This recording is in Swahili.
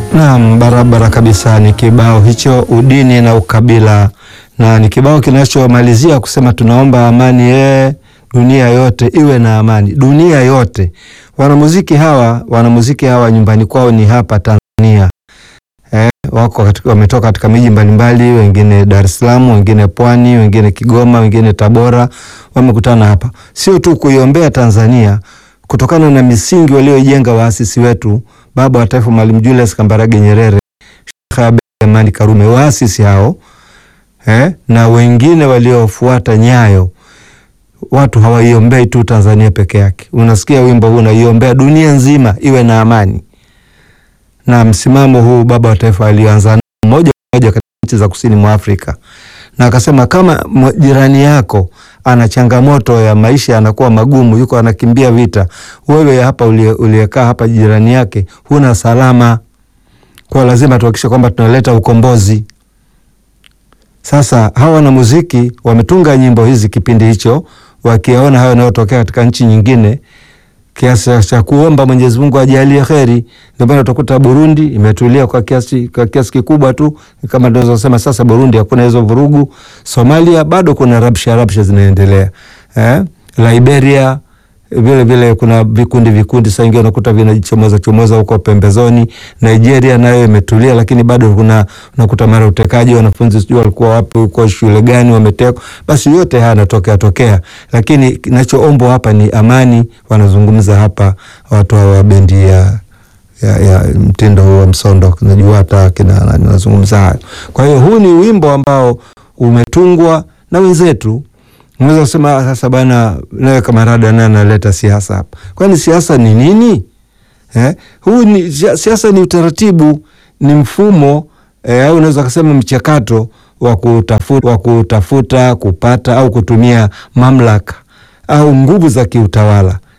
Naam, barabara kabisa. Ni kibao hicho udini na ukabila, na ni kibao kinachomalizia kusema tunaomba amani ee, dunia yote iwe na amani, dunia yote. Wanamuziki hawa wanamuziki hawa nyumbani kwao ni hapa Tanzania eh, wako katika, wametoka katika miji mbalimbali, wengine Dar es Salaam, wengine Pwani, wengine Kigoma, wengine Tabora, wamekutana hapa, sio tu kuiombea Tanzania kutokana na misingi walioijenga waasisi wetu baba wa taifa Mwalimu Julius Kambarage Nyerere, Sheikh Abeid Amani Karume, waasisi hao eh, na wengine waliofuata nyayo. Watu hawaiombei tu Tanzania peke yake. Unasikia wimbo huu unaiombea dunia nzima iwe na amani, na msimamo huu baba wa taifa alianza moja moja katika nchi za kusini mwa Afrika, na akasema kama jirani yako ana changamoto ya maisha yanakuwa magumu, yuko anakimbia vita, wewe hapa uliyekaa hapa jirani yake huna salama, kwa lazima tuhakikishe kwamba tunaleta ukombozi. Sasa hawa wanamuziki wametunga nyimbo hizi kipindi hicho, wakiona hayo yanayotokea katika nchi nyingine, kiasi cha kuomba Mwenyezi Mungu ajalie kheri. Ndio maana utakuta Burundi imetulia kwa kiasi kwa kiasi kikubwa tu, kama tunaweza kusema sasa Burundi hakuna hizo vurugu. Somalia bado kuna rabsha rabsha zinaendelea eh? Liberia vile vile kuna vikundi vikundi, saa ingine unakuta vinachomoza chomoza huko pembezoni. Nigeria nayo imetulia, lakini bado kuna unakuta mara utekaji, wanafunzi sijui walikuwa wapi huko shule gani wametekwa. Basi yote haya yanatokea tokea, lakini kinachoombwa hapa ni amani. Wanazungumza hapa watu wa bendi ya ya, ya mtindo huu wa msondo, najua hata kina nazungumza hayo. Kwa hiyo huu ni wimbo ambao umetungwa na wenzetu Unaweza kusema sasa bana, nawe kamarada naye analeta siasa hapa. Kwani siasa ni nini eh? Huu ni siasa, ni utaratibu, ni mfumo eh, au unaweza kusema mchakato wa kutafuta, wa kutafuta kupata au kutumia mamlaka au nguvu za kiutawala